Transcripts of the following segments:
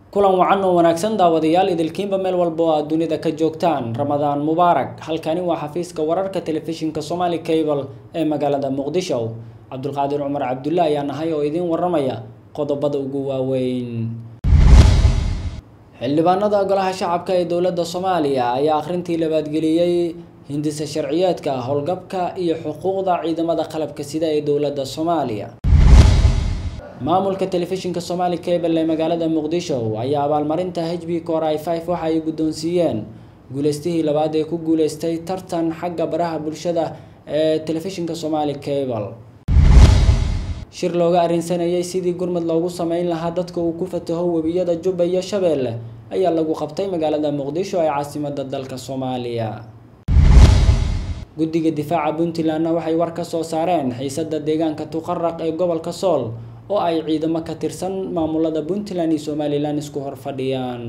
kulan wacan oo wanaagsan daawadayaal idilkiinba meel walba oo aad dunida ka joogtaan ramadaan mubaarak halkani waa xafiiska wararka telefishinka somali cable ee magaalada muqdisho cabdulqaadir cumar cabdulle ayaa nahay oo idiin waramaya qodobada ugu waaweyn xildhibaanada golaha shacabka ee dowladda soomaaliya ayaa akhrintii labaadgeliyey hindisa sharciyeedka howlgabka iyo xuquuqda ciidamada qalabka sida ee dowladda soomaaliya maamulka telefishinka somali cable ee magaalada muqdisho ayaa abaalmarinta h b cor i five waxa ay guddoonsiiyeen guuleystihii labaad ee ku guuleystay tartan xagga baraha bulshada ee telefishinka somali cable shir looga arrinsanayay sidii gurmud loogu sameyn lahaa dadka uu ku fataho webiyada jubba iyo shabeelle ayaa lagu qabtay magaalada muqdisho ee caasimada dalka soomaaliya guddiga difaaca puntlandna waxay war ka soo saareen xiisada deegaanka tuqaraq ee gobolka sool oo ay ciidamo ka tirsan maamulada puntland iyo somalilan isku hor fadhiyaan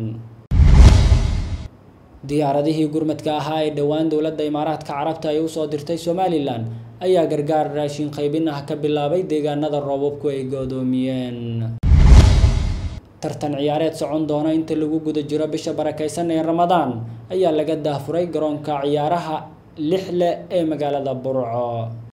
diyaaradihii gurmadka ahaa ee dhowaan dowladda imaaraadka carabta ay usoo dirtay somalilan ayaa gargaar raashin qaybin ah ka bilaabay deegaanada roobabku ay goodoomiyeen tartan ciyaareed socon doona inta lagu guda jiro bisha barakeysan ee ramadaan ayaa laga daafuray garoonka ciyaaraha lixle ee magaalada burco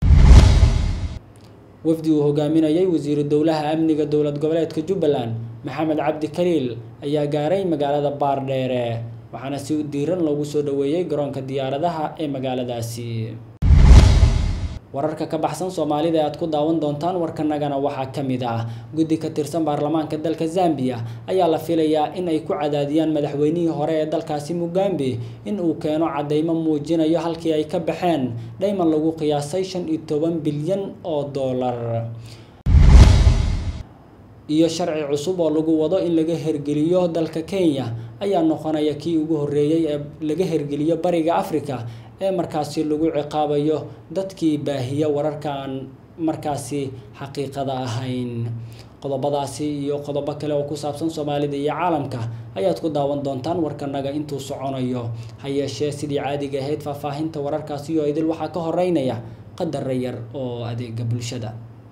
wafdi uu hogaaminayay wasiiru dowlaha amniga dowlad goboleedka jubbaland maxamed cabdi kaliil ayaa gaaray magaalada baardheere waxaana si diiran loogu soo dhaweeyey garoonka diyaaradaha ee magaaladaasi wararka ka baxsan soomaalida ee aad ku daawan doontaan warkanagana waxaa ka mid ah guddi ka tirsan baarlamaanka dalka zambia ayaa la filayaa in ay ku cadaadiyaan madaxweynihii hore ee dalkaasi mugambe in uu keeno cadeymo muujinayo halkii ay ka baxeen dhayman lagu qiyaasay shan iyo toban bilyan oo dollar iyo sharci cusub oo lagu wado in laga hergeliyo dalka kenya ayaa noqonaya kii ugu horreeyey ee laga hergeliyo bariga africa ee markaasi lagu ciqaabayo dadkii baahiya wararka aan markaasi xaqiiqada ahayn qodobadaasi iyo qodobo kale oo ku saabsan soomaalida iyo caalamka ayaad ku daawan doontaan warkanaga intuu soconayo ha yeeshee sidii caadiga ahayd faahfaahinta wararkaasi oo idil waxaa ka horeynaya qadara yar oo adeega bulshada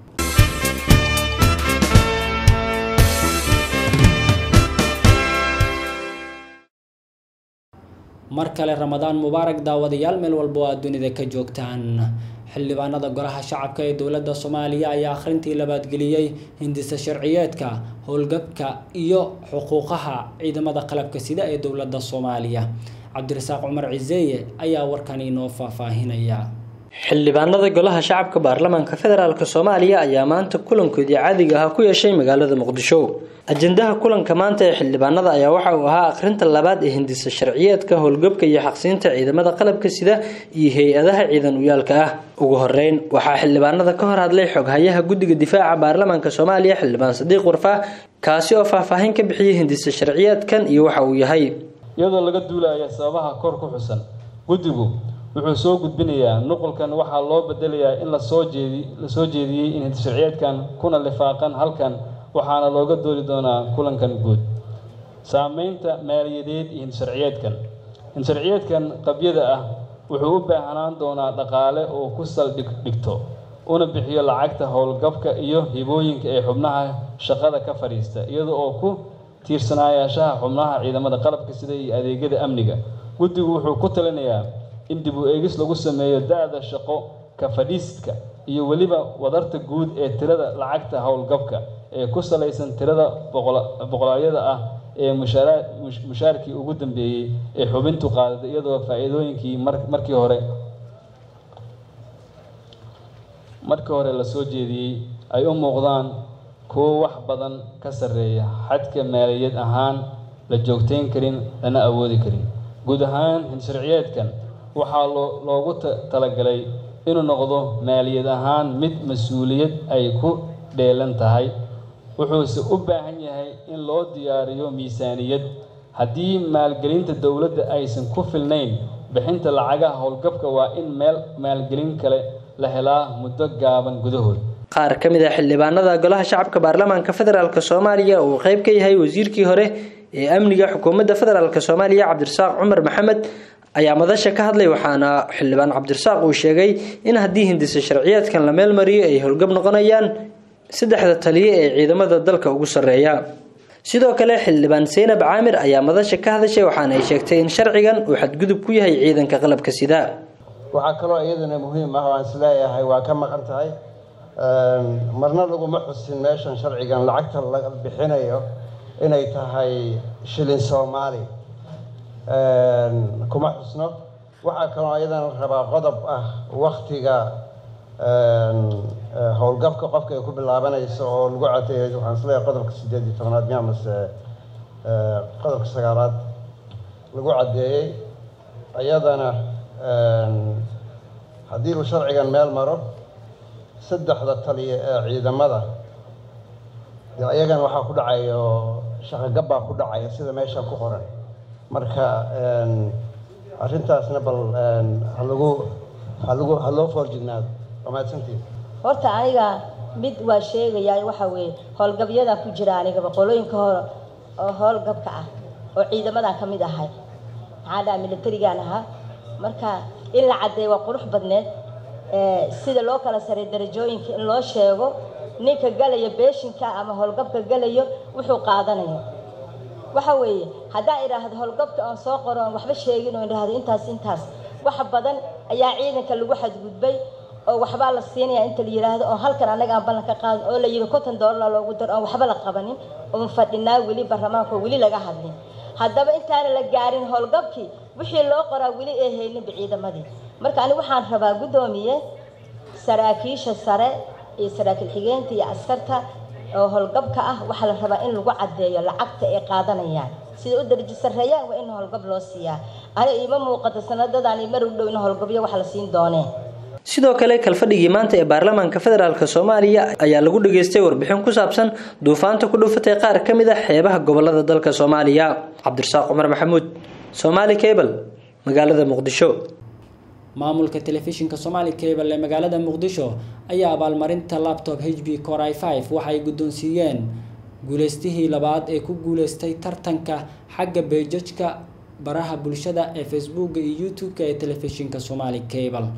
mar kale ramadaan mubaarak daawadayaal meel walba oo aad dunida ka joogtaan xildhibaanada golaha shacabka ee dowladda soomaaliya ayaa akhrintii labaadgeliyey hindisa sharciyeedka howlgabka iyo xuquuqaha ciidamada qalabka sida ee dowladda soomaaliya cabdirasaaq cumar ciseeye ayaa warkan inoo faahfaahinaya xildhibaanada golaha shacabka baarlamaanka federaalk soomaaliya ayaa maanta kulankoodii caadiga ahaa ku yeeshay magaalada muqdisho ajendaha kulanka maanta ee xildhibaanada ayaa waxa uu ahaa akhrinta labaad ee hindisa sharciyeedka howlgabka iyo xaqsiinta ciidamada qalabka sida iyo hay-adaha ciidan uyaalka ah ugu horeyn waxaa xildhibaanada ka hor hadlay xoghayaha guddiga difaaca baarlamaanka soomaaliya xildhibaan sadiiq warfaa kaasi oo faahfaahin ka bixiyay hindisa sharciyeedkan iyo waxa uu yahay iyadoo laga duulaya sababaha kor ku xusan guddigu wuxuu soo gudbinayaa nuqulkan waxaa loo bedelayaa in lasoo jeedi lasoo jeediyey in hindisharciyeedkan kuna lifaaqan halkan waxaana looga doodi doonaa kulankan guud saameynta maaliyadeed iyo hindisharciyeedkan hindisharciyeedkan qabyada ah wuxuu u baahnaan doonaa dhaqaale oo ku saldhig dhigto una bixiyo lacagta howlgabka iyo hibooyinka ee xubnaha shaqada ka fadhiista iyada oo ku tiirsanaayaashaha xubnaha ciidamada qalabka sida iyo adeegyada amniga guddigu wuxuu ku talinayaa in dib u eegis lagu sameeyo da-da shaqo ka fadhiistka iyo weliba wadarta guud ee tirada lacagta howlgabka ee ku salaysan tirada boqolayada ah ee mushaarkii ugu dambeeyey ee xubintu qaadada iyadoo faa-iidooyinkii markii hore markii hore lasoo jeediyey ay u muuqdaan kuwo wax badan ka sarreeya xadka maaliyad ahaan la joogteyn karin lana awoodi karin guud ahaan hinsharciyeedkan waxaa loogu talagalay inuu noqdo maaliyad ahaan mid mas-uuliyad ay ku dheelan tahay wuxuuse u baahan yahay in loo diyaariyo miisaaniyad haddii maalgelinta dowladda aysan ku filnayn bixinta lacagaha howlgabka waa in meel maalgelin kale la helaa muddo gaaban gudahood qaar ka mid a xildhibaanada golaha shacabka baarlamaanka federaalk soomaaliya uu qeyb ka yahay wasiirkii hore ee amniga xukuumadda federaalk soomaaliya cabdirasaaq cumar maxamed ayaa madasha ka hadlay waxaana xildhibaan cabdirasaaq uu sheegay in haddii hindisa sharciyeedkan la meel mariyo ay howlgab noqonayaan saddexda taliye ee ciidamada dalka ugu sarreeya sidoo kale xildhibaan seynab caamir ayaa madasha ka hadashay waxaana ay sheegtay in sharcigan uu xadgudub ku yahay ciidanka qalabka sida waxaa kaloo iyadana muhiim ah oo aan isleeyahay waa ka maqan tahay marna laguma xusin meeshan sharcigan lacagta la bixinayo inay tahay shilin soomaali kuma xusno waxaa kaloo iyadana rabaa qodob ah waktiga howlgabka qofka ay ku bilaabanayso oo lagu cadeeyay waxaan isleeyahay qodobka sideed iyo tobnaad miya mase qodobka sagaalaad lagu caddeeyey iyadana haddii uu sharcigan meel maro saddexda taliya ee ciidamada dee iyagana waxaa ku dhacayo shaqogab baa ku dhacaya sida meesha ku qoran marka arrintaasna bal halagu halagu ha loo foorjignaado waa mahadsantiin horta aniga mid waa sheegayaa waxa weeye howlgabyada ku jira anigaba qolooyinka hor oo howlgabka ah oo ciidamadan ka mid ahay maxaa dhaha militarigaan ahaa marka in la caddeeyo waa qurux badneed sida loo kala saray darajooyinka in loo sheego ninka galaya beeshinka ama howlgabka galayo wuxuu qaadanayo waxa weeye haddaa idhaahdo howlgabka oon soo qoro oon waxba sheegin oo idhaahdo intaas intaas wax badan ayaa ciidanka lagu xadgudbay oo waxbaa la siinaya inta la yidhaahdo oo halkan annaga aan ballan ka qaadin oo la yidhi konton doolar loogu daro oon waxba la qabanin oon fadhinaa weli baarlamaanka oo weli laga hadlin haddaba intaana la gaarin howlgabkii wixii loo qoraa weli ee hayninba ciidamadii marka ani waxaan rabaa guddoomiye saraakiisha sare iyo saraakiil xigeenta iyo askarta oo howlgabka ah waxaa la rabaa in lagu caddeeyo lacagta ay qaadanayaan sida u darajo sarreeyaan waa in howlgab loo siiyaa ani iima muuqato sanadadan mar u dhow in howlgabyo wax la siin doonee sidoo kale kalfadhigii maanta ee baarlamaanka federaalk soomaaliya ayaa lagu dhageystay warbixin ku saabsan duufaanta ku dhufatay qaar ka mid a xeebaha gobolada dalka soomaaliya cabdirasaaq cumar maxamuud somaali cable magaalada muqdisho maamulka telefishinka somali cable ee magaalada muqdisho ayaa abaalmarinta laptop h b corai five waxa ay guddoonsiiyeen guuleystihii labaad ee ku guuleystay tartanka xagga beejajka baraha bulshada ee facebooka iyo youtube-ka ee telefishinka somali cable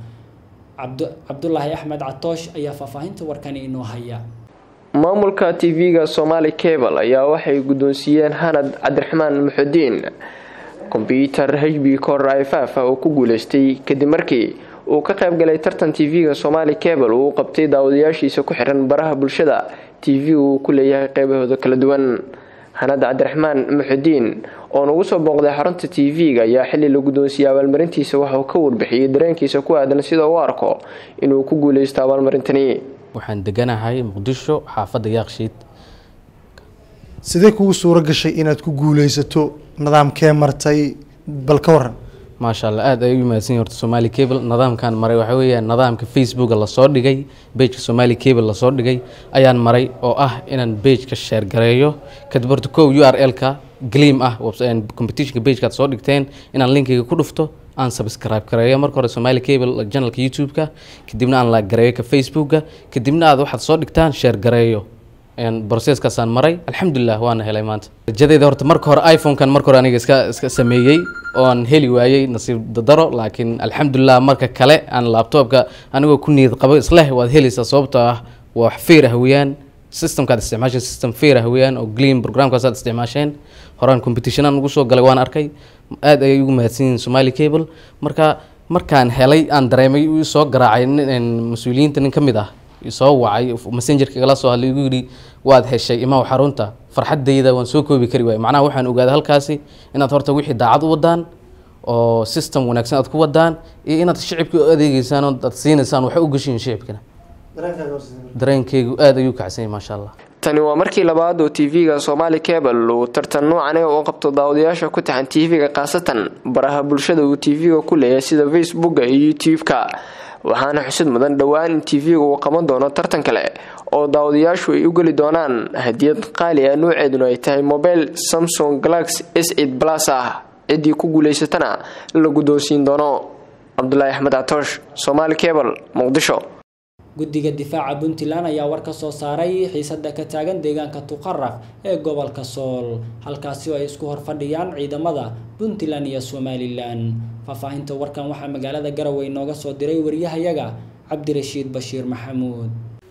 cabdulaahi axmed catoosh ayaa faahfaahinta warkani inoo haya maamulka tv-ga somali cable ayaa waxay guddoonsiiyeen hanad cabdiraxmaan muxudiin kombyuutar h b cor ifaf oo ku guuleystay kadib markii uu ka qaybgalay tartan tv-ga somali cable uu qabtay daawadayaashiisa ku xiran baraha bulshada tv uu ku leeyahay qeybahooda kala duwan hanad cabdiraxmaan muxudiin oo nagu soo booqday xarunta tv-ga ayaa xili la guddoonsiiyey abaalmarintiisa waxauu ka warbixiyey dareenkiisa ku aadan sida uu arko inuu ku guuleysto abaalmarintani waxaan deganahay muqdisho xaafadda yaaqshiid sidee kugu suuro gashay inaad ku guuleysato nidaamkee martay bal ka waran maasha allah aada ay u mahadsan horta somali cable nidaamkan maray waxaa weeyaan nidaamka facebooka lasoo dhigay bageka somali cable lasoo dhigay ayaan maray oo ah inaan bageka sheer gareeyo kadib horta kow u r l-ka gleam ah competitionka bagekaad soo dhigteen inaan linkiga ku dhufto aan subscribe gareeyo marka hore somali cable janalka youtube-ka kadibna aan la gareeyo ka facebooka kadibna aad waxaad soo dhigtaan sheer gareeyo broseskaasaan maray alxamdulilah waana helay maanta rajadeeda horta marka hore iphone-kan marka hore aniga iska iska sameeyey oon heli waayey nasiib dadaro laakiin alxamdulilah marka kale aan laptopka anigoo ku niyad qabo isleh waad helaysaa sababtoo ah waa wax feer ah weeyaan systemkaad isticmaasheen system feer ah weeyaan oo gleam programkaasaad isticmaasheen horaan competitionaan ugu soo galay waan arkay aad ayay ugu mahadsan yihiin somali cable marka markaan helay aan dareemay uu soo garaacay mas-uuliyiinta nin ka mid ah soo wacay messengerka igala soo hadlay igu yidhi waad heshay imaw xarunta farxaddayda waan soo koobi kari waay macnaha waxaan ogaaday halkaasi inaad horta wixii daacad u wadaan oo system wanaagsan aad ku wadaan iyo inaad shicibka u adeegeysaan oo aad siinaysaan waxa u gashiin shicibkana dareenkeygu aada ayuu kacsanyay maasha allah tani waa markii labaad oo tv-ga somali cable uu tartan noocan u qabto daawadayaasha ku taxan tv-ga khaasatan baraha bulshada uu tv-ga ku leeyahay sida facebooka iyo youtube-ka waxaana xusid mudan dhowaan in tv-ga uu qaban doono tartan kale oo daawadayaashu ay u geli doonaan hadiyad qaali ah nooceeduna ay tahay mobile samsung galax s eid plus ah ciddii ku guuleysatana la guddoonsiin doono cabdulaahi axmed catoosh somali cable muqdisho guddiga difaaca puntland ayaa war ka soo saaray xiisada ka taagan deegaanka tuqaraq ee gobolka sool halkaasi oo ay isku horfadhiyaan ciidamada puntland iyo somalilan faahfaahinta warkan waxaa magaalada garowe inooga soo diray wariyahayaga cabdirashiid bashiir maxamuud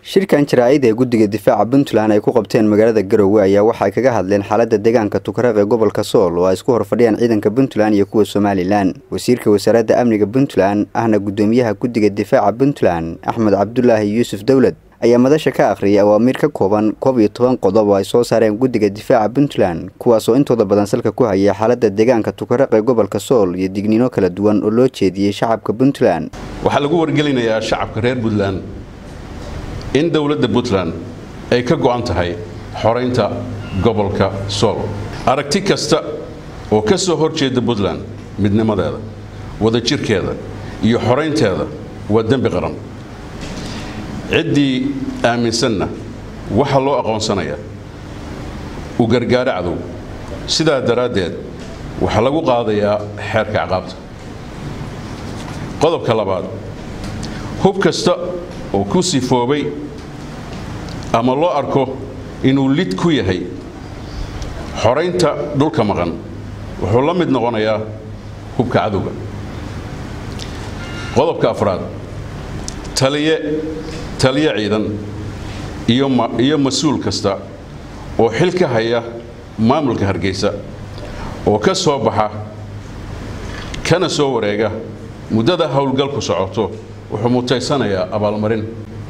shirkan jaraa'id ee guddiga difaaca puntland ay ku qabteen magaalada garowe ayaa waxay kaga hadleen xaaladda deegaanka tukaraq ee gobolka sool oo ay isku horfadhiyaan ciidanka puntland iyo kuwa somalilan wasiirka wasaaradda amniga puntland ahna guddoomiyaha guddiga difaaca puntland axmed cabdulaahi yuusuf dowlad ayaa madasha ka akhriyay awaamiir ka kooban koob iyo toban qodob oo ay soo saareen guddiga difaaca puntland kuwaasoo intooda badan salka ku hayay xaaladda deegaanka tukaraq ee gobolka sool iyo digniino kala duwan oo loo jeediyey shacabka puntland waxaa lagu wargelinayaa shacabka reer puntland in dowladda puntland ay ka go'an tahay xoraynta gobolka sool aragti kasta oo ka soo hor jeeda puntland midnimadeeda wadajirkeeda iyo xoraynteeda waa dembi qaran ciddii aaminsanna waxaa loo aqoonsanayaa u gargaaro cadow sidaa daraaddeed waxaa lagu qaadayaa xeerka ciqaabta qodobka labaad hub kasta oo ku sifoobay ama loo arko inuu lid ku yahay xoraynta dhulka maqan wuxuu la mid noqonayaa hubka cadowga qodobka afraad taliye taliye ciidan iyo mas-uul kasta oo xil ka haya maamulka hargeysa oo ka soo baxa kana soo wareega muddada howlgalku socoto wuxuu mutaysanayaa abaalmarin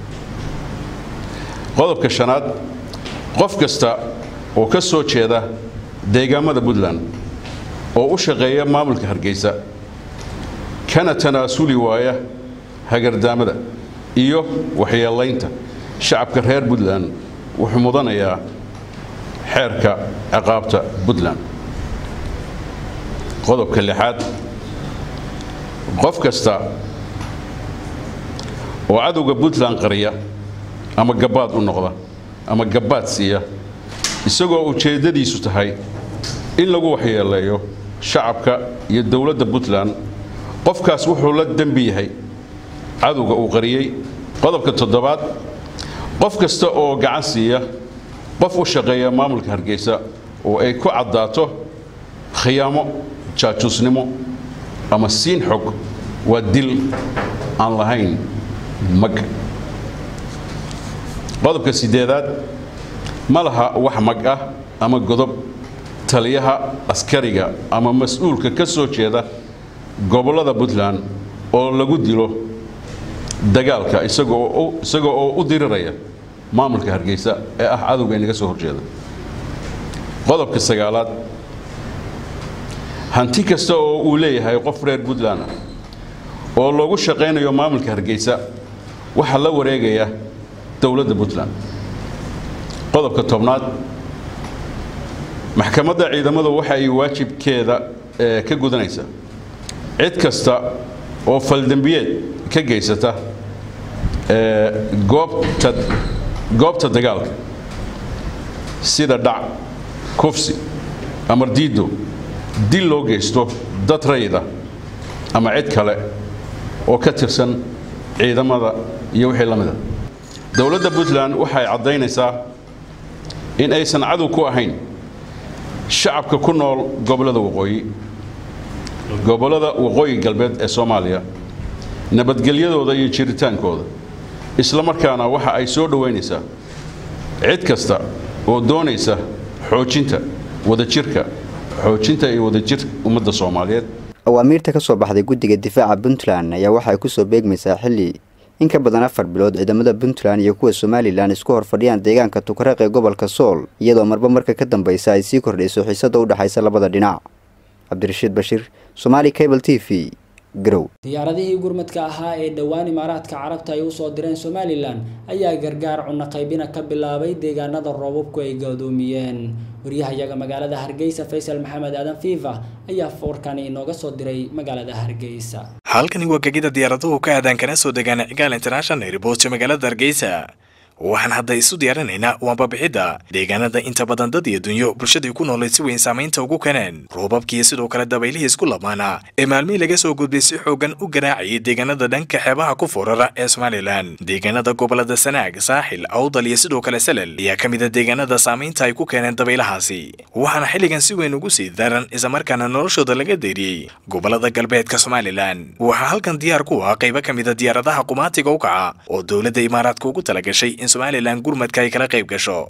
qodobka shanaad qof kasta oo ka soo jeeda deegaamada puntland oo u shaqeeya maamulka hargeysa kana tanaasuli waaya hagardaamada iyo waxyeelaynta shacabka reer puntland wuxuu mudanayaa xeerka ciqaabta puntland qodobka lixaad qof kasta oo cadowga puntland qariya ama gabbaad u noqda ama gabbaad siiya isagoo ujeeddadiisu tahay in lagu waxyeeleeyo shacabka iyo dowladda puntland qofkaas wuxuu la dembi yahay cadowga uu qariyey qodobka toddobaad qof kasta oo gacan siiya qof u shaqeeya maamulka hargeysa oo ay ku caddaato khiyaamo jaajuusnimo ama siin xog waa dil aan lahayn mag qodobka sideedaad ma laha wax mag ah ama godob taliyaha askariga ama mas-uulka ka soo jeeda gobollada puntland oo lagu dilo dagaalka isagoo oo u diriraya maamulka hargeysa ee ah cadowga inaga soo horjeeda qodobka sagaalaad hanti kasta oo uu leeyahay qof reer puntland ah oo loogu shaqaynayo maamulka hargeysa waxaa la wareegaya dowladda puntland qodobka tobnaad maxkamadda ciidamadu waxa ay waajibkeeda ka gudanaysaa cid kasta oo faldembiyeed ka geysata goobta goobta dagaalka sida dhac kufsi amar diido dil loo geysto dad rayida ama cid kale oo ka tirsan ciidamada iyo wixii la mida dowladda puntland waxay caddaynaysaa in aysan cadow ku ahayn shacabka ku nool gobollada waqooyi gobollada waqooyi galbeed ee soomaaliya nabadgelyadooda iyo jiritaankooda isla markaana waxa ay soo dhowaynaysaa cid kasta oo doonaysa xoojinta wadajirka xoojinta iyo wadajir ummadda soomaaliyeed awaamiirta ka soo baxday guddiga difaaca puntland ayaa waxay ku soo beegmaysaa xilli in ka badan afar bilood ciidamada puntland iyo kuwa somalilan isku horfadhiyaan deegaanka tukaraq ee gobolka sool iyadoo marba marka ka dambaysa ay sii kordhayso xiisada u dhexaysa labada dhinac cabdirashiid bashiir somaali cable t v garow diyaaradihii gurmadka ahaa ee dhowaan imaaraadka carabta ay usoo direen somalilan ayaa gargaar cunno qaybina ka bilaabay deegaanada roobabku ay gadoomiyeen waryahayaga magaalada hargeysa faysal maxamed aadan fiifa ayaa foorkani inooga soo diray magaalada hargeysa halkani waa gegida diyaaraduhu ka aadaan kana soo degaan cigaal international airport ee magaalada hargeysa waxaan hadda isu diyaarinaynaa waanbabixidda deegaanada inta badan dad iyo dunyo bulshadii ku noolay si weyn saamaynta ugu kaneen roobabkiiyo sidoo kale dabaylihii isku lamaana ee maalmihii laga soo gudbay si xoogan u garaacayay deegaanada dhanka xeebaha ku foorara ee somalilan deegaanada gobolada sanaag saaxil awdal iyo sidoo kale salal ayaa ka mid a deegaanada saamaynta ay ku keeneen dabaylahaasi waxaana xilligan si weyn ugu sii daran islamarkaana noloshooda laga deeriyey gobolada galbeedka somalilan waxaa halkan diyaar ku ah qaybo ka mid a diyaaradaha qumaatiga u kaca oo dowladda imaaraadka ugu talagashay in in somalilan gurmadka ay kala qayb gasho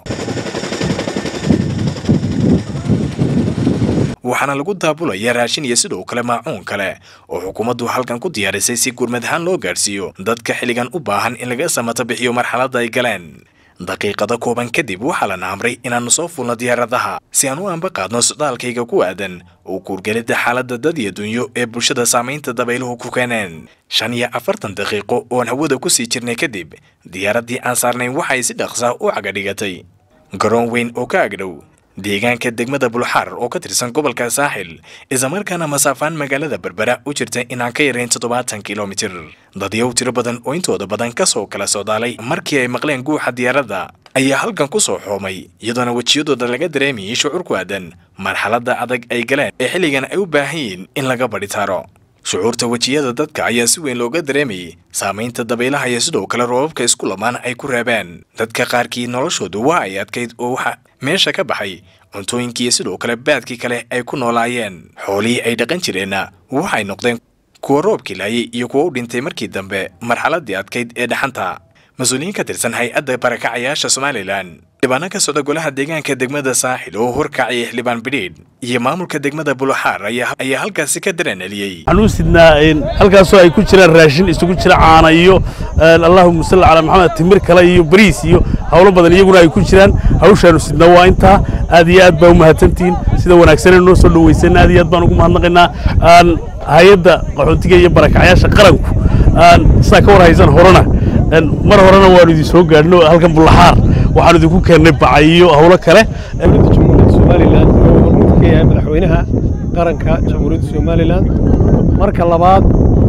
waxaana lagu daabulaya raashin iyo sidoo kale maacuun kale oo xukuumaddu halkan ku diyaarisay si gurmad ahaan loo gaadhsiiyo dadka xilligan u baahan in laga samato bixiyo marxaladda ay galeen daqiiqada kooban kadib waxaa lana amray inaannu soo fulno diyaaradaha si aan u anba qaadno socdaalkayga ku aadan oo kuurgelidda xaaladda dad iyo dunyo ee bulshada saamaynta dabayluhu ku keeneen shan iyo afartan daqiiqo oon hawada ku sii jirnay kadib diyaaraddii aan saarnayn waxay si dhaqsa u cagadhigatay garoon weyn oo ka agdhow deegaanka degmada bulxaar oo ka tirsan gobolka saaxil islamarkaana masaafaan magaalada berbera u jirta inaan ka yarayn toddobaatan kilomitir dadyow tiro badan oo intooda badan ka soo kala socdaalay markii ay maqleen guuxa diyaaradda ayaa halkan ku soo xoomay iyadoona wejiyadooda laga dareemayay shucuur ku aadan marxaladda adag ay galeen ee xilligan ay u baahan yihiin in laga badhitaaro shucuurta wejiyada dadka ayaa si weyn looga dareemayay saamaynta dabaylaha iyo sidoo kale roobabka isku lamaan ay ku reebeen dadka qaarkii noloshoodu waa ay adkayd oo waxa meesha ka baxay cuntooyinkiiyo sidoo kale baadkii kale ay ku noolaayeen xoolihii ay dhaqan jireenna waxay noqdeen kuwa roobkii laayay iyo kuwa u dhintay markii dambe marxaladdii adkayd ee dhaxanta mas-uuliyiin ka tirsan hay-adda barakacayaasha somalilan xildhibaano ka socda golaha deegaanka degmada saaxil oo horkacaya xildhibaan bidhiidh iyo maamulka degmada buluxaar ayaa halkaasi ka daraneliyey waxaan u sidnaa halkaasoo ay ku jiraan raashin isugu jira caana iyo allahuma salli calaa maxamed timir kale iyo bariis iyo howlo badan iyaguna ay ku jiraan hawshaanu sidnaa waa intaa aad iyo aad baa u mahadsantihiin sida wanaagsanee noo soo dhawaysan aad iyo aad baan ugu mahadnaqaynaa hay-adda qaxootiga iyo barakacayaasha qaranku sidaa ka war haysan horena mar horena waanu idin soo gaadhno halkan bulaxaar waxaanu idinku keennay bacayiyo howlo kale dowladda jamhuuriyadda somalilan oo hormuudka ka yahay madaxweynaha qaranka jamhuuriyadda somalilan marka labaad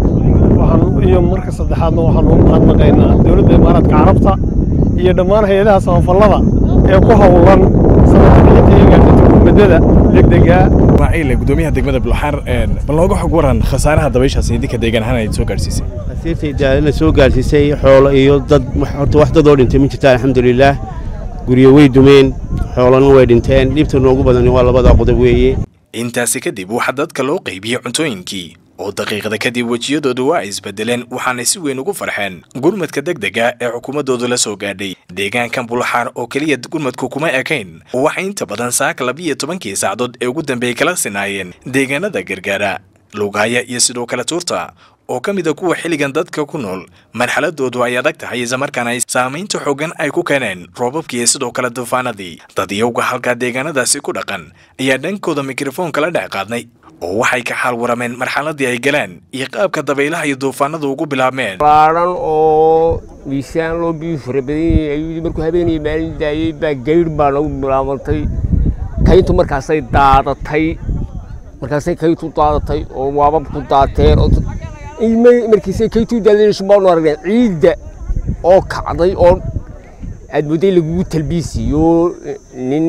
waxaan iyo marka saddexaadna waxaanu ugu mahadnaqaynaa dowladda imaaraadka carabta iyo dhammaan hay-adaha samafallada ee ku howlan sanadka iyo gaarsiinta gurmadada degdega waaciile gudoomiyaha degmada bulxaar bal nooga xog waran khasaaraha dabayshaas idinka deegaan ahaan ay soo gaadhsiisay asiirtayda soo gaarsiisay xoolo iyo dad horta wax dadoo dhintay ma jirta alxamdulilaah guryo way dumeen xoolana way dhinteen dhibta noogu badan waa labada qodob weeye intaasi kadib waxaa dadka loo qaybiyey cuntooyinkii oo daqiiqada kadib wejiyadoodu waa ay isbedeleen waxaanay si weyn ugu farxeen gurmadka degdega ee xukuumaddoodu la soo gaadhay deegaankan bulxaar oo keliya gurmadku kuma ekayn waxay inta badan saaka labiiyo tobankii saacadood ee ugu dambeeyey kala sinaayeen deegaanada gargaara lugaaya iyo sidoo kale tuurta oo ka mida kuwa xilligan dadka ku nool marxaladoodu ay adag tahay islamarkaana ay saamaynta xooggan ay ku keeneen roobabkii sidoo kale duufaanadii dadyowga halkaa deegaanadaasi ku dhaqan ayaa dhankooda mikrofoonka la dhex qaadnay oo waxay ka xaal warameen marxaladii ay galeen iyo qaabka dabaylaha iyo duufaanadu ugu bilaabmeen baaran oo miisaan loo biyu fara badan yahay ayuu markuu habeenayay maalin daayey baa gaydh baa nagu bilaabantay kayntu markaasay daadatay markaasay kayntu daadatay oo waababku daateen oo markiisay kayntu daadeen baanu aragnay ciidda oo kacday oo aad mooday lagugu talbiisiyo nin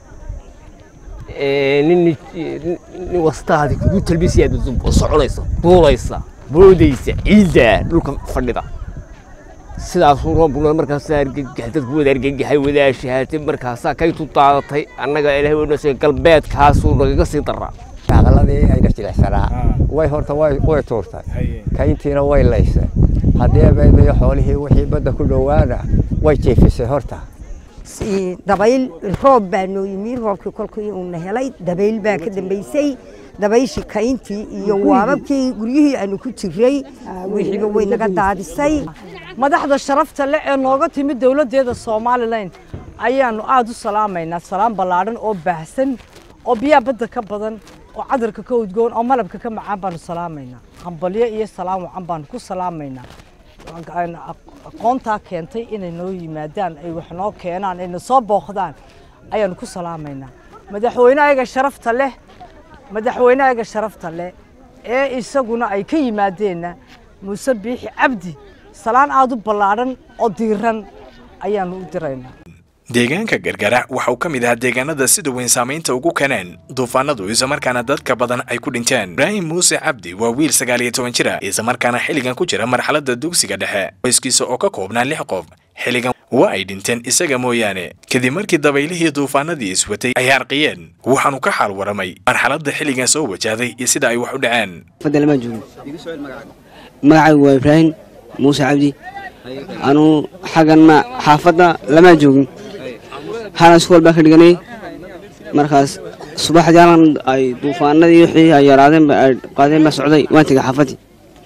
nin nin wastaadi kugu talbiisaya aad soconaysa duulaysa boodaysa ciidda dhulka fadhida sidaasuu roobkuna markaasaa argagax dadku wada argagaxay wadaashahaatay markaasaa kaytu daadatay annaga ilaahay wnase galbeedkaasuu nagaga sii daraa shaqaladii ayna jilicsanaa way horta way way tuurtay kayntiina way laysay haddii abeedayo xoolihii wixii badda ku dhowaana way jiifisay horta dabayl roob baa noo yimi roobkii kolkii uuna helay dabayl baa ka dambaysay dabayshii kayntii iyo waababkii guryihii aanu ku jiray wixiiba way naga daadisay madaxda sharafta le ee nooga timid dowladdeeda somalilan ayaanu aada u salaamaynaa salaam ballaadhan oo baahsan oo biyaha badda ka badan oo cadarka ka udgoon oo malabka ka macaan baanu salaamaynaa hambalyo iyo salaam wacan baanu ku salaamaynaa aqoontaa keentay inay noo yimaadaan ay wax noo keenaan ayna soo booqdaan ayaanu ku salaamaynaa madaxweyneayaga sharafta leh madaxweyneayaga sharafta leh ee isaguna ay ka yimaadeenna muuse biixi cabdi salaan aada u ballaadhan oo diiran ayaanu u diraynaa deegaanka gargara waxa uu ka mid ahaa deegaanada sida weyn saamaynta ugu keeneen duufaanadu islamarkaana dadka badan ay ku dhinteen ibraahim muuse cabdi waa wiil sagaal iyo toban jira islamarkaana xilligan ku jira marxaladda dugsiga dhexe qoyskiisa oo ka koobnaa lix qof xilligan waa ay dhinteen isaga mooyaane kadib markii dabaylihii duufaanadii iswatay ay harqiyeen waxaanu ka xaal waramay marxaladda xilligan soo wajahday iyo sida ay wax u dhaceen magacaygu waa ibraahim muuse cabdi anuu xagganna xaafadda lamaa joogin halan iskuol baa ka dhiganay markaas subaxdii halan ay duufaanadii wixii ay yaraadeen ay qaadeen baa socday waan tegay xaafaddii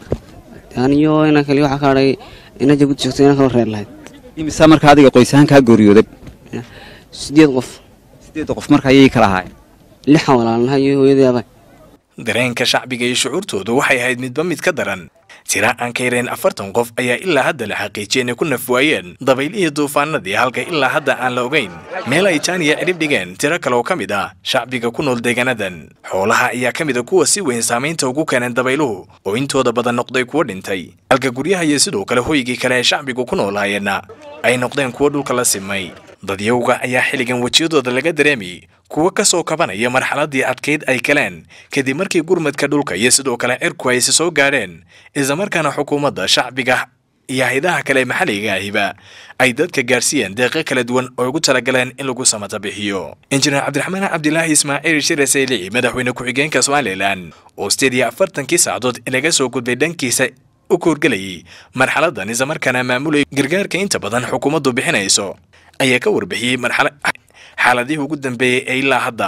aniyo inan kali waxaa ka hadhay ina jabuuti joogto inan kaloo reer lahayd imisaa marka adiga qoys ahaan kaa geeriyooday sideed qof sideedda qof marka ayay kala ahaayeen lixan walaalnahay iyo hooyadii abay dareenka shacbiga iyo shucuurtoodu waxay ahayd midba mid ka daran tira aan ka yareen afartan qof ayaa ilaa hadda la xaqiijiyay inay ku nafwaayeen dabaylihii duufaanadii halka ilaa hadda aan la ogeyn meel ay jaaniya cidhib dhigeen tiro kale oo ka mid ah shacbiga ku nool deegaanadan xoolaha ayaa ka mid a kuwa si weyn saamaynta ugu keeneen dabayluhu oo intooda badan noqday kuwo dhintay halka guryaha iyo sidoo kale hoygii kale ee shacbigu ku noolaayeenna ay noqdeen kuwo dhulka la simay dadyowga ayaa xilligan wejiyadooda laga dareemayay kuwo ka soo kabanaya marxaladii adkayd ay galeen kadib markii gurmadka dhulka iyo sidoo kale cirku ay si soo gaadheen islamarkaana xukuumadda shacbiga iyo haydaha kale maxalliga ahiba ay dadka gaarsiiyeen deeqo kala duwan oo ugu talagaleen in lagu samata bixiyo injineer cabdiraxmaan cabdilaahi ismaaciil shire saylici madaxweyne ku-xigeenka somalilan oo sideed iyo afartankii saacadood laga soo gudbay dhankiisa u koorgelayay marxaladan islamarkaana maamulayay gargaarka inta badan xukuumaddu bixinayso ayaa ka warbixiyey marxala xaaladihii ugu dambeeyey ee ilaa hadda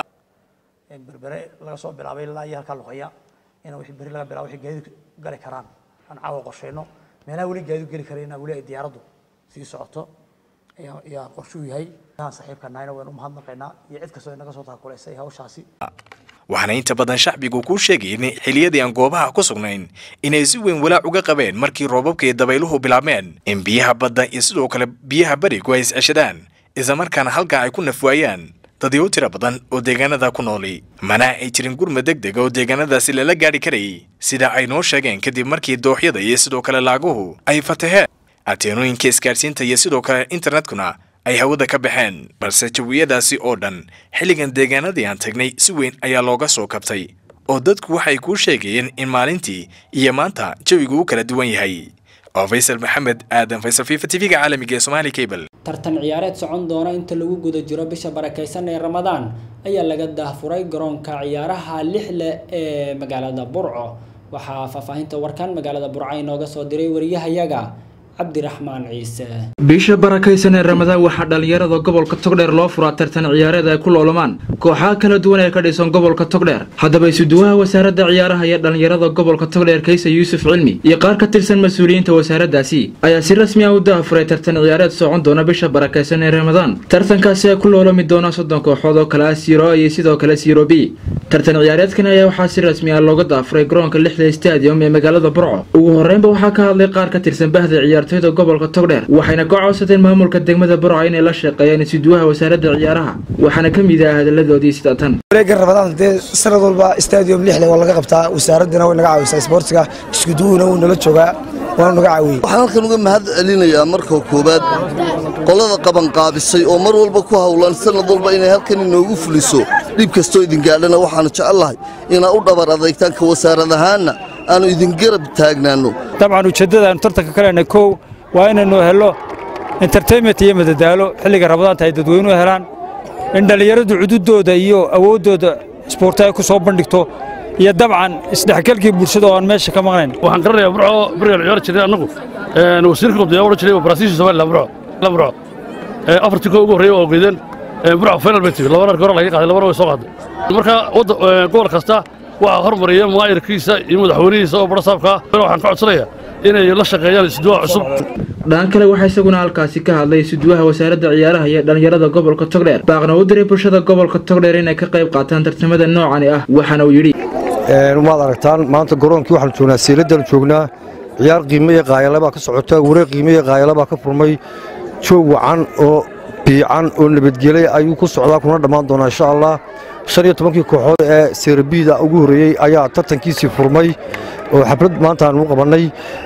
berbere laga soo bilaabay ilaa iyo halkaa luqaya in wixii beri laga bilaabo wixii gaadiid gali karaan aan caawa qorsheyno meelaha weli gaadiid geli karayna weli ay diyaaraddu sii socoto ayaa ayaa qorshuu yahay aan saaxiibka nahayna waynu umahadnaqaynaa iyo cid kastoo inaga soo taakulaysay hawshaasi waxaana inta badan shacbigu kuu sheegayeen xilliyadii aan goobaha ku sugnayn inay si weyn walaac uga qabeen markii roobabka iyo dabayluhu bilaabmeen in biyaha badda iyo sidoo kale biyaha berigu ay is-ceshadaan islamarkaana halkaa ay ku nafwaayaan dadyo tira badan oo deegaanada ku nooli mana ay jirin gurma deg dega oo deegaanadaasi lala gaadhi karayay sida ay noo sheegeen kadib markii dooxyada iyo sidoo kale laaguhu ay fataheen ateenooyinka isgaadhsiinta iyo sidoo kale internetkuna ay hawada ka baxeen balse jawiyadaasi oo dhan xilligan deegaanadii aan tagnay si weyn ayaa looga soo kabtay oo dadku waxay kuu sheegayeen in maalintii iyo maanta jawigu u kala duwan yahay oo faysal maxamed aadan faysal fifa tv-ga caalamiga ee somaali cable tartan ciyaareed socon doona inta lagu guda jiro bisha barakaysan ee ramadaan ayaa laga daahfuray garoonka ciyaaraha lixle ee magaalada burco waxaa faahfaahinta warkan magaalada burco inooga soo diray wariyahayaga cabdiraxmaan ciise bisha barakaysan ee ramadaan waxaa dhallinyarada gobolka togdheer loo furaa tartan ciyaareed ay ku loolamaan kooxaha kala duwan ee ka dhisan gobolka togdheer haddaba isuduwaha wasaaradda ciyaaraha iyo dhallinyarada gobolka togdheer kaysa yuusuf cilmi iyo qaar ka tirsan mas-uuliyiinta wasaaraddaasi ayaa si rasmi ah u daafuray tartan ciyaareed socon doona bisha barakaysan ee ramadaan tartankaasi ay ku loolami doona soddon kooxood oo kale ah siro iyo sidoo kale siro b tartan ciyaareedkan ayaa waxaa si rasmi ah looga daafuray garoonka lixda stadium ee magaalada burco ugu horreynba waxaa ka hadlay qaar ka tirsan bahda ciyaartoyda gobolka togdheer waxayna ka codsadeen maamulka degmada burco inay la shaqeeyaan isuduwaha wasaaradda ciyaaraha waxaana ka mid ah hadaladoodii sida tan wareega rabadaan dee sanad walba stadium lixle waa laga qabtaa wasaaraddana way naga caawisaa isboortiga iskuduwuna wuu nala joogaa waana naga caawiyey waxaan halkan uga mahad celinayaa marka koowaad qolada qabanqaabisay oo mar walba ku howlan sanad walba inay halkan inoogu fuliso dhib kastoo idin gaadhana waxaanu jecellahay inaa u dhabar adeegtaanka wasaarad ahaanna aanu idin garab taagnaanno dabcan ujeeddada aanu tartanka ka leenahay kow waa inaynu hello entertainment iyo madadaalo xilliga rabadaanta ay dadweynuhu helaan in dhallinyaradu cududooda iyo awooddooda isboorti ay ku soo bandhigto iyo dabcan isdhexgalkii bulshada oo aan meesha ka maqnayn waxaan garanayaa burco berigaan ciyaar jiray annagu wasiirka qabdiyaa odhan jiray baraasiisha somaliland burco burco afartii koo ugu horreeyay oo geedeen burco final bay timi labana hore laga qaaday labana way soo qaaday marka gobol kasta waxaa hormariya maayirkiisa iyo madaxweynihiisa oo barasaabka waxaan ka codsanayaa inay la shaqeeyaan isduwaha cusub dhan kale waxaa isaguna halkaasi ka hadlay isuduwaha wasaaradda ciyaaraha iyo dhallinyarada gobolka togdheer baaqna u diray bulshada gobolka togdheer inay ka qayb qaataan tartamada noocani ah waxaana uu yidhi waad aragtaan maanta garoonkii waxaanu joognaa siiladaan joognaa ciyaar qiime iyo qaayalabaa ka socota wareeg qiime iyo qaayalabaa ka furmay joog wacan oo biican oo nabadgelay ayuu ku socdaa kuna dhammaan doonaa insha allah shan iyo tobankii kooxood ee seerabiida ugu horreeyey ayaa tartankiisii furmay oo xaflad maanta aanu qabannay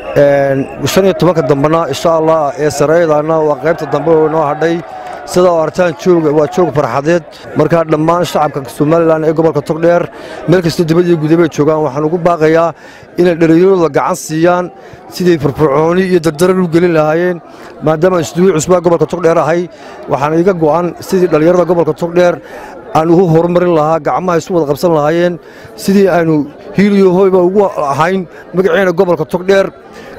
shan iyo tobanka dambena insha allah ee sareeyadaana waa qaybta dambe oo inoo hadhay sidaa artaan jooga waa joog farxadeed markaa dhammaan shacabka somalilan ee gobolka togdheer meel kasta dibad iyo gudabay joogaan waxaan ugu baaqayaa inay dhallinyaradooda gacan siiyaan siday firfircooni iyo dardaran u gelin lahaayeen maadaama isduwii cusbaa gobolka togdheer ahay waxaan iga go'an sidii dhallinyarada gobolka togdheer aan ugu horumarin lahaa gacmaha isu wada qabsan lahaayeen sidii aanu hiiliyo hoyba ugu ahayn magaceena gobolka togdheer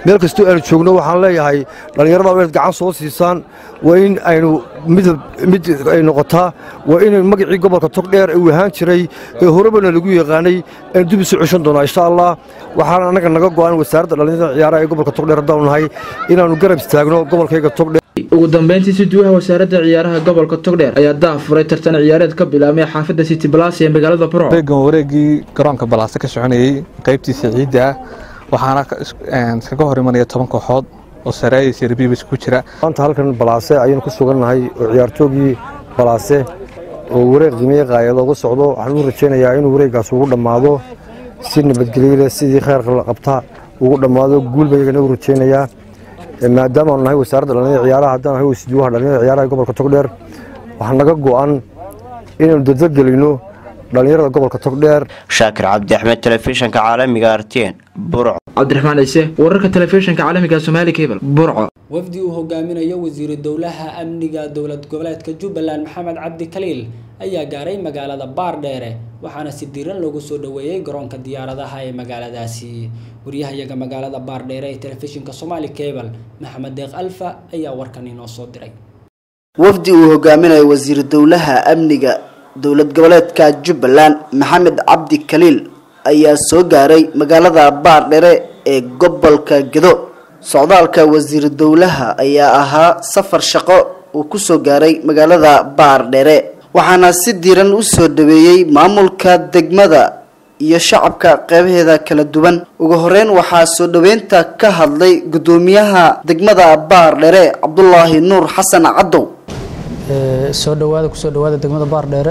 meel kastoo aanu joogno waxaan leeyahay dhallinyarada inaad gacan soo siisaan waa in aynu midab mid ay noqotaa waa inay magacii gobolka togdheer uu ahaan jiray ee horebana lagu yaqaanay aynu dib isu ceshan doonaa insha allah waxaana annaga naga go'an wasaaradda dhallinyarada ciyaaraha ee gobolka togdheer haddaanu nahay inaannu garab istaagno gobolkayga togdheer ugu dambeyntii suduwaha wasaaradda ciyaaraha gobolka togdheer ayaa daah furay tartan ciyaareed ka bilaabmay xaafadda city blas ee magaalada burco wareegan wareegii garoonka balaase ka soconayey qaybtiisa ciidda ah waxaana iskaga hor imanaya toban kooxood oo sareeya sirbiibis ku jira maanta halkan balaase ayaynu ku sugannahay oo ciyaartoogii balaase oo wareeg qiimeye qaaya looga socdo waxaan u rajaynayaa inuu wareeggaas ugu dhammaado si nabadgelyo leh sidii khayrka la qabta ugu dhammaado guulba iyagana u rajaynayaa maadaama aanu nahay wasaaradda dhallinyarada ciyaaraha haddaan nahay wasiiduwaha dhallinyarada ciyaaraha gobolka togdheer waxaa naga go'an inaynu dadalgelino dhallinyarada gobolka togdheer shaakir cabdi axmed telefishinka caalamiga artn burco cabdiraxmaan ciise wararka telefishinka caalamiga somaali cable burco wafdi uu hogaaminayo wasiiru dowlaha amniga dowlad goboleedka jubbaland maxamed cabdi kaliil ayaa gaaray magaalada baardheere waxaana si diiran loogu soo dhoweeyey garoonka diyaaradaha ee magaaladaasi wariyahayaga magaalada baardheere ee telefishinka somaali cable maxamed deeq alfa ayaa warkan inoo soo diray wafdi uu hogaaminayo wasiiru dowlaha amniga dowlad goboleedka jubbaland maxamed cabdi kaliil ayaa soo gaaray magaalada baardhere ee gobolka gedo socdaalka wasiiru dowlaha ayaa ahaa safar shaqo uu kusoo gaaray magaalada baardhere waxaana si diiran u soo dhaweeyey maamulka degmada iyo shacabka qeybaheeda kala duwan ugu horeyn waxaa soo dhaweynta ka hadlay gudoomiyaha degmada baardhere cabdulaahi nuur xasan cadow soo dhawaada kusoo dhawaada degmada baardheere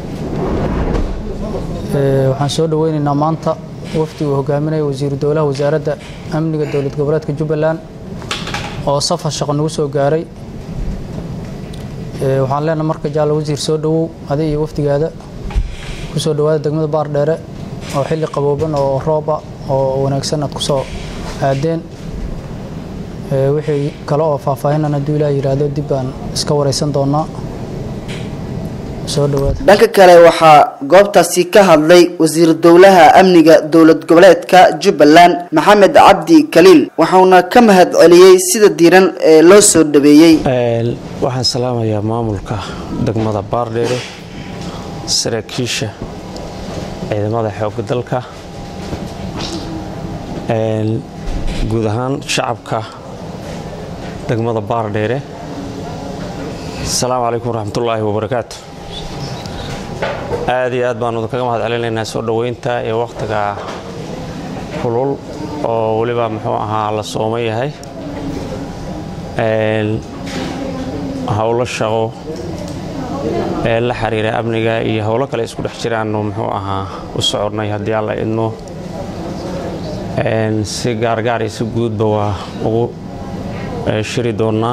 waxaan soo dhaweyneynaa maanta wafdi uu hogaaminaya wasiiru dowlaha wasaaradda amniga dowlad goboleedka jubbaland oo safar shaqo nagu soo gaaray waxaan leenahay marka jaalla wasiir soo dhawow adi iyo wafdigaada kusoo dhawaada degmada baardheere oo xilli qabooban oo rooba oo wanaagsan aad kusoo aadeen wixii kale oo faahfaahinan hadduu ilaah yidhaahdo dib baan iska wareysan doonaa soo dhawaada dhanka kale waxaa goobtaasi ka hadlay wasiir dowlaha amniga dowlad goboleedka jubbaland maxamed cabdi kaliil waxauna ka mahad celiyey sida diiran ee loo soo dhaweeyey waxaan salaamayaa maamulka degmada baardheere saraakiisha ciidamada xoogga dalka guud ahaan shacabka degmada baardheere asalaamu calaykum waraxmatullaahi wabarakaatu aad iyo aad baanu kaga mahad celinaynaa soo dhoweynta ee wakhtiga kulul oo weliba muxuu ahaa la sooman yahay howlo shaqo ee la xiriira amniga iyo howlo kale isku dhex jiraannu muxuu ahaa u soconay haddii alla idmo si gaargaar iyo si guudba waa ugu shiri doonnaa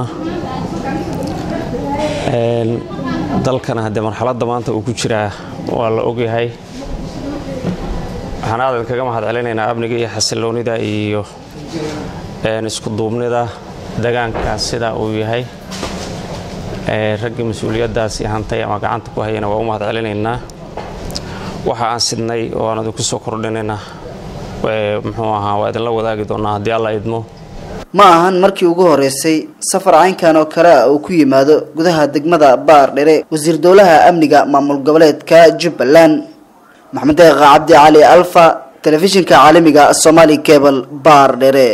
dalkana haddee marxaladda maanta uu ku jiraa waa la ogyahay waxaan aadan kaga mahad celinaynaa amniga iyo xasiloonida iyo isku duubnida degaanka sida uu yahay raggii mas-uuliyaddaasi hantay ama gacanta ku hayana waa u mahad celinaynaa waxa aan sidnay oo aan idinku soo kordhinayna muxuu ahaa waa idinla wadaagi doonaa haddii alla idmo ma ahan markii ugu horeysay safar caynkan oo kale ah uu ku yimaado gudaha degmada baardhere wasiir dowlaha amniga maamul goboleedka jubbaland maxamed deeqa cabdi cali alfa telefishinka caalamiga somali cable baardhere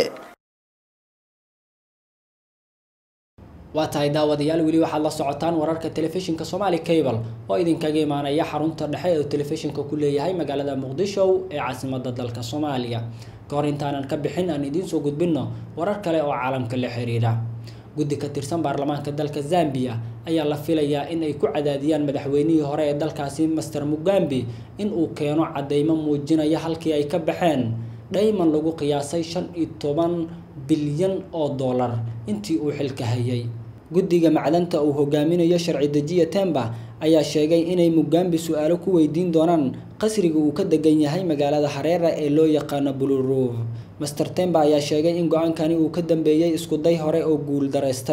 waa tahay daawadayaal weli waxaad la socotaan wararka telefishinka somaali cable oo idinkaga imaanaya xarunta dhexe ee telefishinka ku leeyahay magaalada muqdisho ee caasimada dalka soomaaliya kahor intaanan ka bixin aan idiin soo gudbinno warar kale oo caalamka la xiriira guddi ka tirsan baarlamaanka dalka zambia ayaa la filayaa in ay ku cadaadiyaan madaxweynihii hore ee dalkaasi master mugambi in uu keeno cadeymo muujinaya halkii ay ka baxeen dhayman lagu qiyaasay shan iyo toban bilyan oo dollar intii uu xilka hayay guddiga macdanta uu hogaaminayo sharci dejiya temba ayaa sheegay inay mugambi su-aalo ku weydiin doonaan qasriga uu ka degan yahay magaalada hareera ee loo yaqaano buluruuf master temba ayaa sheegay in go-aankani uu ka dambeeyey iskuday hore oo guul daraystay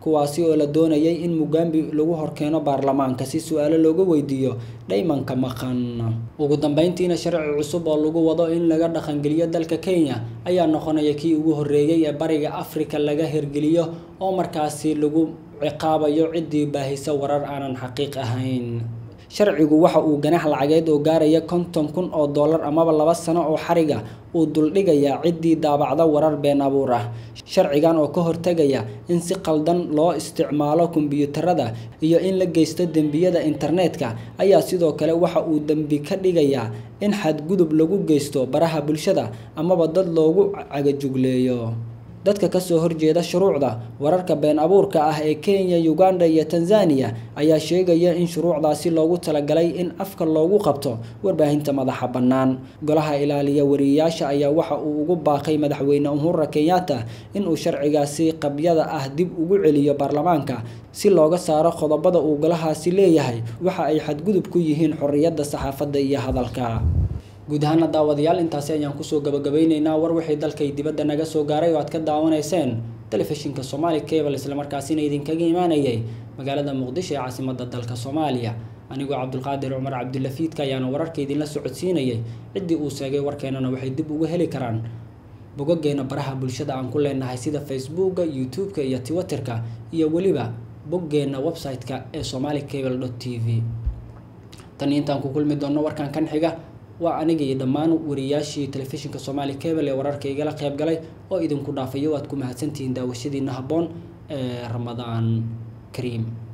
kuwaasi oo la doonayay in mugambi lagu horkeeno baarlamaanka si su-aalo looga weydiiyo dhaymanka maqan ugu dambeyntiina sharci cusub oo lagu wado in laga dhaqangeliyo dalka kenya ayaa noqonaya kii ugu horreeyey ee bariga afrika laga hirgeliyo oo markaasi lagu ciqaabayo ciddii baahisa warar aanan xaqiiq ahayn sharcigu waxa uu ganax lacageed oo gaaraya konton kun oo dollar amaba laba sano oo xariga uu duldhigayaa ciddii daabacda warar been abuur ah sharcigan oo ka hortegaya in si qaldan loo isticmaalo kombiyuutarada iyo in la geysto dembiyada internetka ayaa sidoo kale waxa uu dembi ka dhigayaa in xadgudub lagu geysto baraha bulshada amaba dad loogu cagajugleeyo dadka kasoo horjeeda shuruucda wararka been abuurka ah ee kenya uganda iyo tanzania ayaa sheegaya in shuruucdaasi loogu talagalay in afka loogu qabto warbaahinta madaxa bannaan golaha ilaaliya wariyeyaasha ayaa waxa uu ugu baaqay madaxweyne uhura kenyatta inuu sharcigaasi qabyada ah dib ugu celiyo baarlamaanka si looga saaro qodobada uu golahaasi leeyahay waxa ay xadgudub ku yihiin xorriyadda saxaafadda iyo hadalka guud ahaana daawadayaal intaasi ayaan kusoo gabagabeyneynaa war wixii dalkay dibadda naga soo gaaray oo aad ka daawanayseen telefishinka somaali cable islamarkaasina idinkaga imaanayay magaalada muqdisho ee caasimadda dalka soomaaliya anigoo cabdulqaadir cumar cabdulafiidka ayaana wararka idinla socodsiinayay ciddii uu sheegay warkeenana waxay dib uga heli karaan bogageena baraha bulshada aan ku leenahay sida facebooka youtube-ka iyo twitterka iyo weliba boggeena website-ka ee somali cable t v tan intaan ku kulmi doonno warkan kan xiga waa aniga iyo dhammaan wariyaashii telefishinka somaali cable ee wararka igala qayb galay oo idinku dhaafayo waad ku mahadsantihiin daawashadiina habboon ee ramadaan kariim